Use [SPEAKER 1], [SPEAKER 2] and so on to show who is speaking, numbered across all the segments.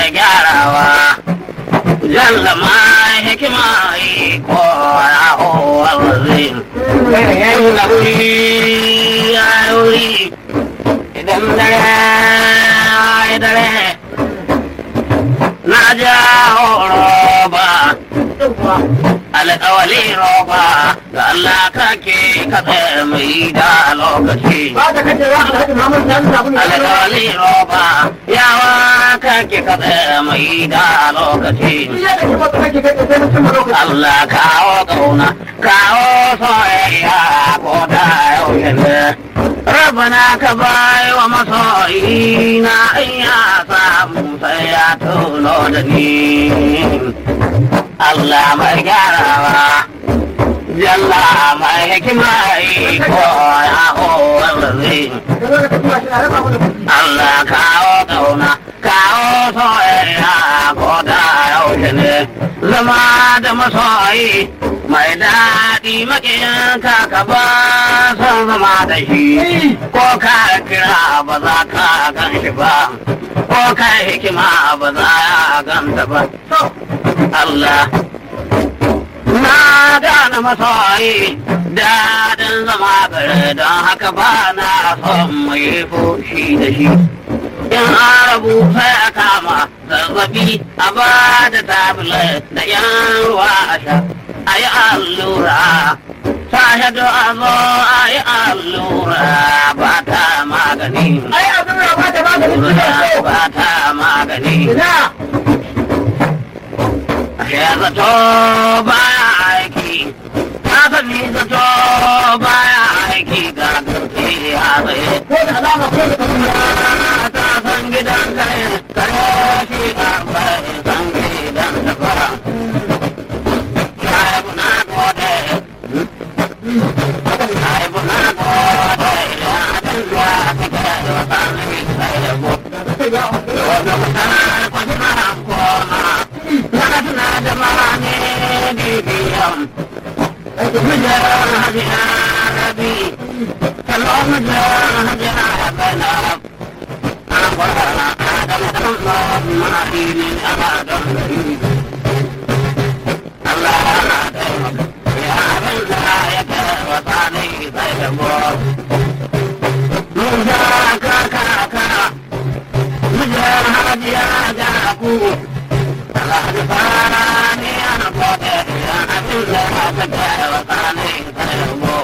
[SPEAKER 1] mai gyarawa jalla ma hikima yi ko ya howar zai yin lauri ya yuri idan dare ya dare na ja horo ba alƙawali roba ga Allah kake katse mai da lokaci alƙawali roba yawa kake katse mai da lokaci Allah kawo ƙauna kawo soyayya ko da yaushe ne Rabana ka bai wa masoyi na in ya samu sai ya tuno da ni Allah mai gyarawa Jalla mai hikima yi ko ya kowar zai Allah kawo ƙauna kawo soyayya ko da yaushe ne zama da masoyi mai daɗi maƙiyin ka ba son zama da shi ko ka kira ba za ka gan shi ba ko ka hikima ba za ya ganta ba Allah na gane masoyi daɗin zama gare don haka ba na son mai fushi da shi in arabu sai a kama zazzabi a ba da tablet da yan ruwa a sha a yi allura shahidu a zo a yi allura ba ta magani ba ta magani ya zato baya aiki na sani zato baya aiki ga garke ya tsaye ta san gidan kare kare shi ga bai san gidan da fara shaibu na gode shaibu na gode ya abin da kake da wata ne sai da go wanda mutane kwasina koma na da mane bibiyan مجرى هدنا نبي كما مجرى هدنا بنا أمرنا آدم الله ما دين أبدا الله يا من لا يتوصاني فيبور موسى كاكا كا مجرى هدنا جاكو الله دفاني أنا قدر يا أبن لا تجاه وطاني فيبور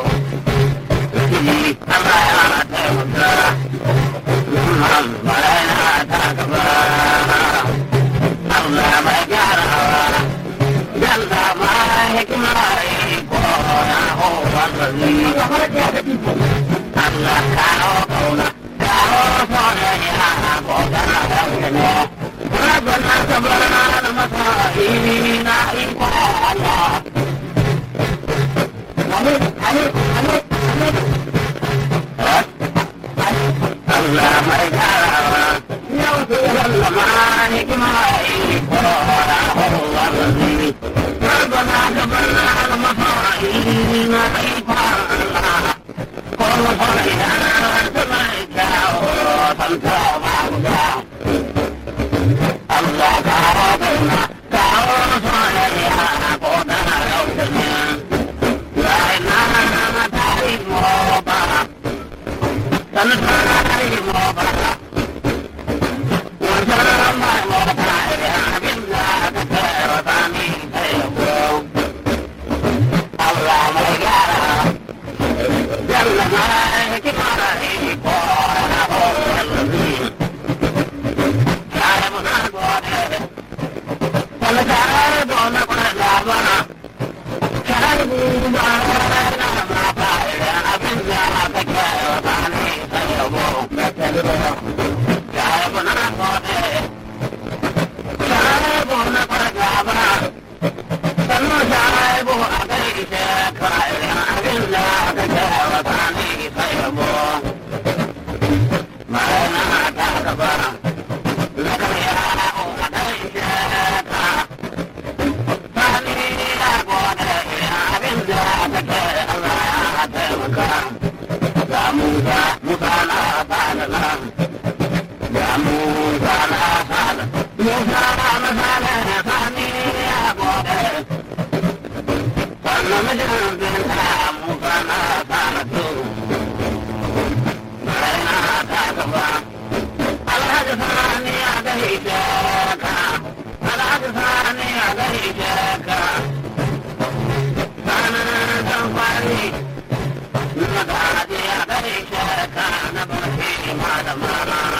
[SPEAKER 1] الله يا تيمكا محمد ولا تكبر الله ما جرى جل ما حكمة يكون هو الذي الله كانوا قولا كانوا صالحا قولا يوجنا ربنا صبرنا المصائبين الله Allah mai karawa yau su yalla ma hikima yi kora kowa zazzabi Rabbana gabarna al-mafa'ina ifa Allah kowa fa'ida ta mai kyawo tanta ma guda Allah kawo kauna kawo soyayya ko da yau da ne La ilaha ta yi mo ba sana masana sani ya gode sannan mijin binta mu kana sana tu raina ta gaba alhaji sani ya gaishe ka alhaji sani ya gaishe ka sanan dan kwari na gaji ya gaishe ka na barke malama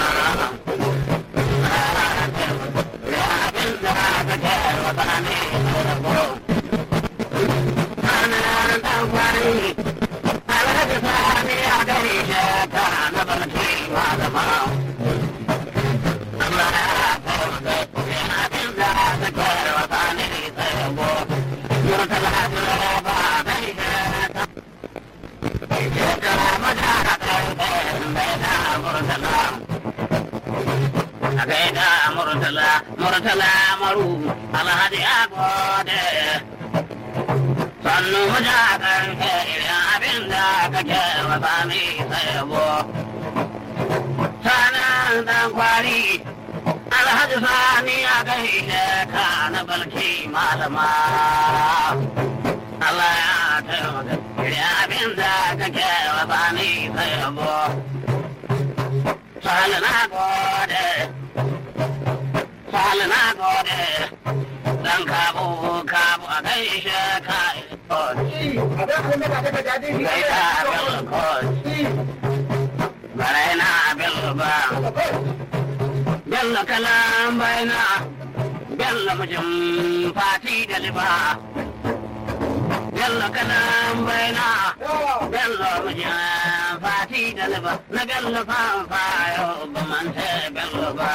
[SPEAKER 1] gaida murtala murtala maru alhaji ya gode sannu muja karfe irin abin da kake wasa ne sayabo sanan dan kwari alhaji sani ya gaida ka na balki malama Allah ya taimaka irin abin da kake wasa ne sayabo Sale na gode Sale na gode Dan kabu kabu a gaishe ka Gaita bil kos Barai na bil ba Bello kalam baina Bello mijin fati da liba Bello kalam baina Bello mijin fati da liba Na bello fanfa yau ba mante bello ba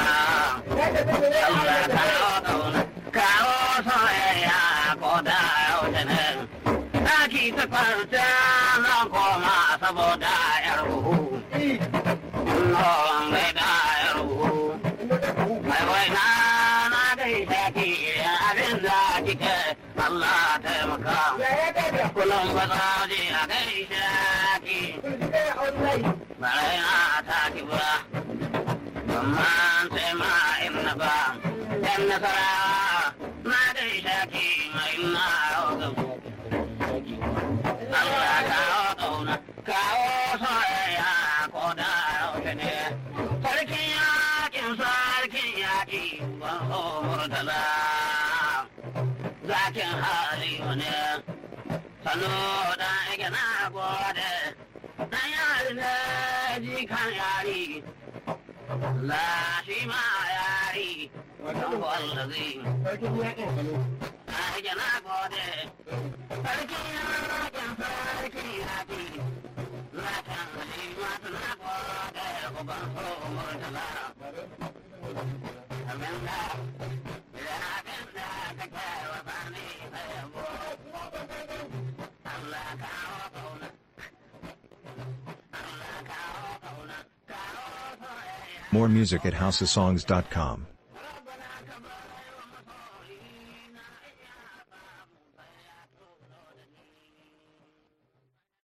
[SPEAKER 1] Allah kawo kauna kawo soyayya ko da yau da ne Aki ta kwarta na koma saboda yar uhu Non mai da yar uhu Mai wai na na gaishe ki abin da kike Allah taimaka Kullum ba za je a gaishe ki Bare na ta ki ba Amma sai ma inna ba Yan nasara na gaishe ki mai na roƙa Allah kawo ƙauna kawo soyayya ko da yaushe ne sarkin yakin sarkin yaki ban so murtala zakin hali ne sanu da ike na gode dan yari ne jikan yari la shi ma yari wajen wallazi ake na gode sarkin yakin sarkin yaki zakin hali masu na gode ko ban so murtala abinda idan abinda kake wasa ne sai yabo Allah kawo kauna Allah kawo kauna kawo soyayya
[SPEAKER 2] More music at houseofsongs.com.